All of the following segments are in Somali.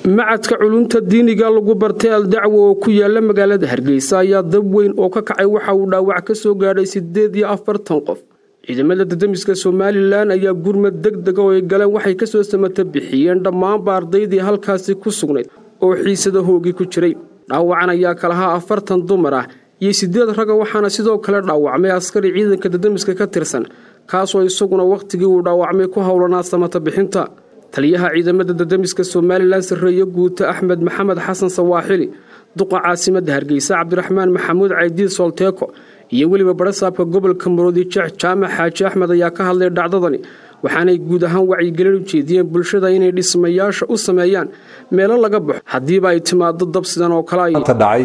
macadka culumta diiniga lagu bartay aldacwo oo ku yaala magaalada hargeysa ayaa dab weyn oo ka kacay waxa uu dhaawac ka soo gaadhay siddeed iyo afartan qof ciidamada dadamiska somalilan ayaa gurmad deg dega oo ay galeen waxay kasoo samata bixiyeen dhammaanba ardaydii halkaasi ku sugnayd oo xiisada hoogi ku jiray dhaawacan ayaa kalahaa afartan dumar ah iyo siddeed raga waxaana sidoo kale dhaawacmay askari ciidanka dadamiska ka tirsan kaasoo isaguna wakhtigii uu dhaawacmay ku howlanaa samata bixinta taliyaha ciidamada dadamiska somalilan sarreeye guuta axmed maxamed xasan sawaaxili duqa caasimadda hargeysa cabdiraxmaan maxamuud caydiid solteeko iyo weliba barasaabka gobolka maroodi jeex jaamac xaaji axmed ayaa ka hadlay dhacdadani waxaanay guud ahaan wacyigelin u jeediyeen bulshada inay dhismayaasha u sameeyaan meelo laga baxo haddiiba ay timaado dab sidan oo kale ay dhacay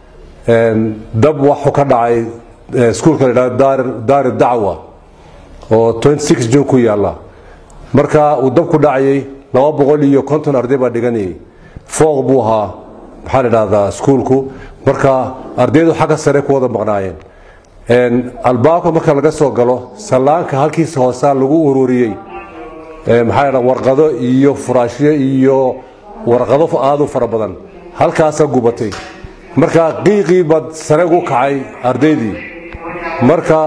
dab waxuu ka dhacay iskuulka la yidhahdo daari dacwa oo jun ku yaalla marka uu dabku dhacayay laba boqol iyo konton arday baa dhiganayay fooq buu ahaa maxaa la dhahdaa iskuulku marka ardaydu xagga sare ku wada maqnaayeen albaabka marka laga soo galo sallaanka halkiisa hoosaa lagu ururiyey maxaa la warqado iyo furaashyo iyo warqado aad u fara badan halkaasaa gubatay marka qiiqii baad sare ugu kacay ardaydii marka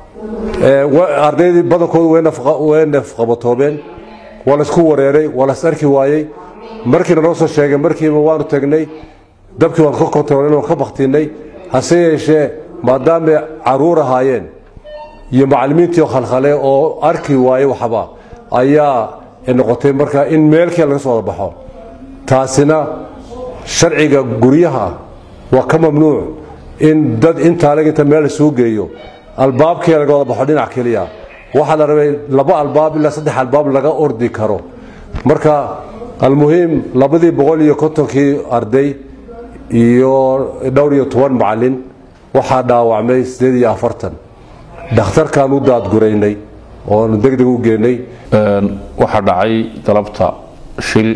ardaydii badankoodu way nafqabatoobeen waa laysku wareeray waa las arki waayey markiina noo soo sheegay markiiba waanu tagnay dabkii waan ka kontarooln waan ka baktinay hase yeeshee maadaamay caruur ahaayeen iyo macallimiintii khalkhale oo arki waayey waxba ayaa noqotay marka in meelkii laga soo wada baxo taasina sharciga guryaha waa ka mamnuuc in dad intaaleg inta meel lasuu geeyo albaabkii laga wada baxo dhinac keliya waxaa la rabay laba albaab ilaa saddex albaab laga ordi karo marka almuhiim labadii boqol iyo kontonkii arday iyo dhowr iyo toban macallin waxaa dhaawacmay siddeed iyo afartan dhakhtarkaan u daadguraynay oonu deg deg u geenay waxaa dhacay galabta shil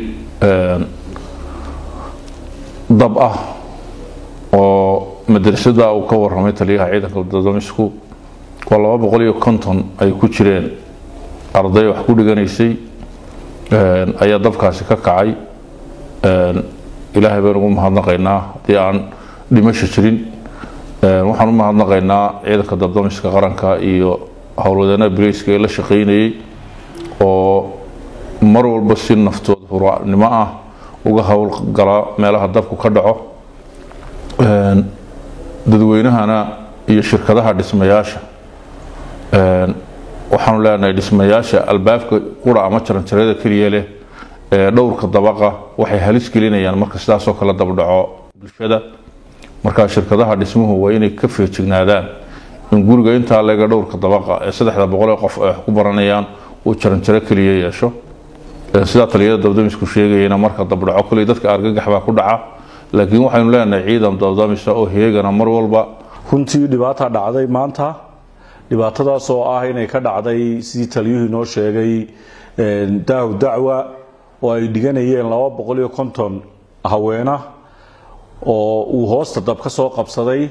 dab ah oo madrasada uu ka waramay taliyaha ciidanka dadamisku waa laba boqol iyo konton ay ku jireen arday wax ku dhiganaysay ayaa dabkaasi ka kacay ilaahay baynu ugu mahadnaqaynaa haddii aan dhimasho jirin waxaan u mahadnaqaynaa ciidanka dabdamiska qaranka iyo howlwadeenada breyska ee la shaqaynayay oo mar walba si naftooda hurnimo ah uga howlgala meelaha dabku ka dhaco dadweynahana iyo shirkadaha dhismayaasha waxaanu leenahay dhismayaasha albaabka qura ama jaranjarada keliya leh ee dhowrka dabaqa waxay halis gelinayaan marka sidaasoo kale dabdhaco bulshada markaa shirkadaha dhismuhu waa inay ka feejignaadaan in guriga intaa leega dhowrka dabaqa ee saddexda boqol ee qof ay wax ku baranayaan uu jaranjaro keliya yeesho sidaa taliyada dabdamisku sheegayana marka dabdhaco koley dadka argagax baa ku dhaca laakiin waxaynu leenahay ciidan dabdamisa oo heegana mar walba runtii dhibaata dhacday maanta dhibaatadaas oo ah inay ka dhacday sidii taliyuhu inoo sheegay daahu dacwa oo ay dhiganayeen laba boqol iyo konton haweena oo uu hoosta dab ka soo qabsaday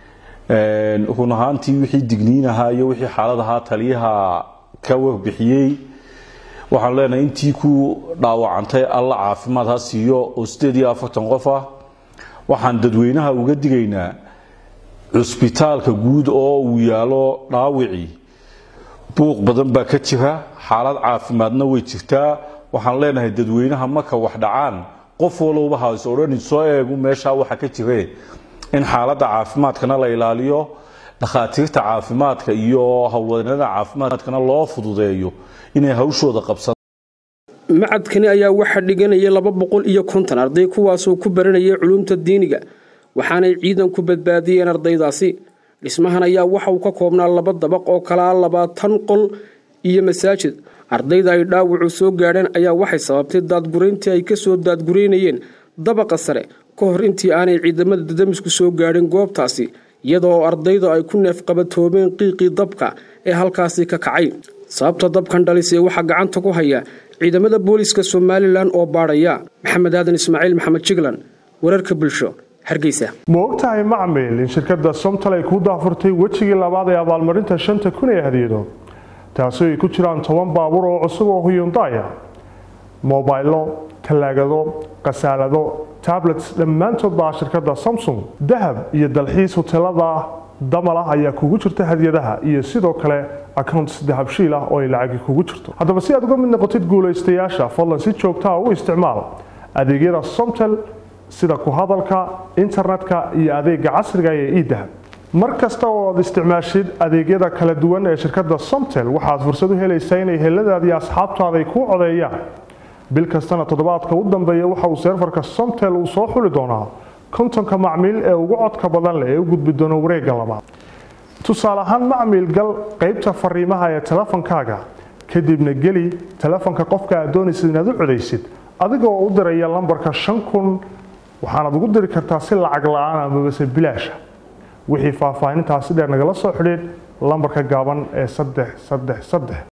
run ahaantii wixii digniin ahaa iyo wixii xaalad ahaa taliyaha ka warbixiyey waxaan leenahay intii ku dhaawacantay alla caafimaad ha siiyo oo siddeed iyo afartan qof ah waxaan dadweynaha uga digaynaa cusbitaalka guud oo uu yaalo dhaawicii buuq badan baa ka jira xaalad caafimaadna way jirtaa waxaan leenahay dadweynaha marka wax dhacaan qof walowba ha is odhanin soo eegu meeshaa waxa ka jire in xaaladda caafimaadkana la ilaaliyo dhakhaatiirta caafimaadka iyo howlwadeennada caafimaadkana loo fududeeyo inay hawshooda qabsadaan macadkani ayaa waxaa dhiganaya laba boqol iyo konton arday kuwaasoo ku baranayay culumta diiniga waxaanay ciidanku badbaadiyeen ardaydaasi dhismahan ayaa waxa uu ka koobnaa laba dabaq oo kalaa labaatan qol iyo masaajid ardayda ay dhaawacu soo gaadheen ayaa waxay sababtay daadgurayntii ay kasoo daadguraynayeen dabaqa sare ka hor intii aanay ciidamada dadamisku soo gaadhin goobtaasi iyadoo ardaydu ay ku neefqabatoobeen qiiqii dabka ee halkaasi ka kacay sababta dabkan dhalisee waxaa gacanta ku haya ciidamada booliska somalilan oo baadhaya maxamed aadan ismaaciil maxamed jiglan wararka bulsho hargeysa ma ogtahay macmil in shirkadda somtal ay ku daafurtay wejigii labaad ee abaalmarinta shanta kun ee hadiyado taasi ay ku jiraan toban baabuur oo cusub oo huyundaya mobaylo talaagado khasaalado tablets dhammaantood baa shirkadda samsung dahab iyo dalxiis hoteelada damal ah ayaa kugu jirta hadiyadaha iyo sidoo kale accounts dahabshiil ah oo ay lacagi kugu jirto haddaba si aad uga mid noqotid guulaystayaasha fadlan si joogtaa u isticmaal adeegyada somtel sida ku hadalka internetka iyo adeega casriga ee edahab mar kasta oo aad isticmaashid adeegyada kala duwan ee shirkadda somtel waxaad fursad u helaysaa inay heladaada iyo asxaabtaada ay kuu codeeyaan bil kastana toddobaadka u dambeeya waxa uu seerfarka somtel uu soo xuli doonaa kontonka macmiil ee ugu codka badan leh ee u gudbi doona wareegga labaad tusaale ahaan macmiil gal qaybta fariimaha ee telefonkaaga kadibna geli telefonka qofka aad doonaysid inaad u codaysid adigoo u diraya lambarka shan kun waxaanaad ugu diri kartaa si lacag la-aan amabase bilaasha wixii faahfaahintaasi dheer nagala soo xidhiid lambarka gaaban ee saddex saddex saddex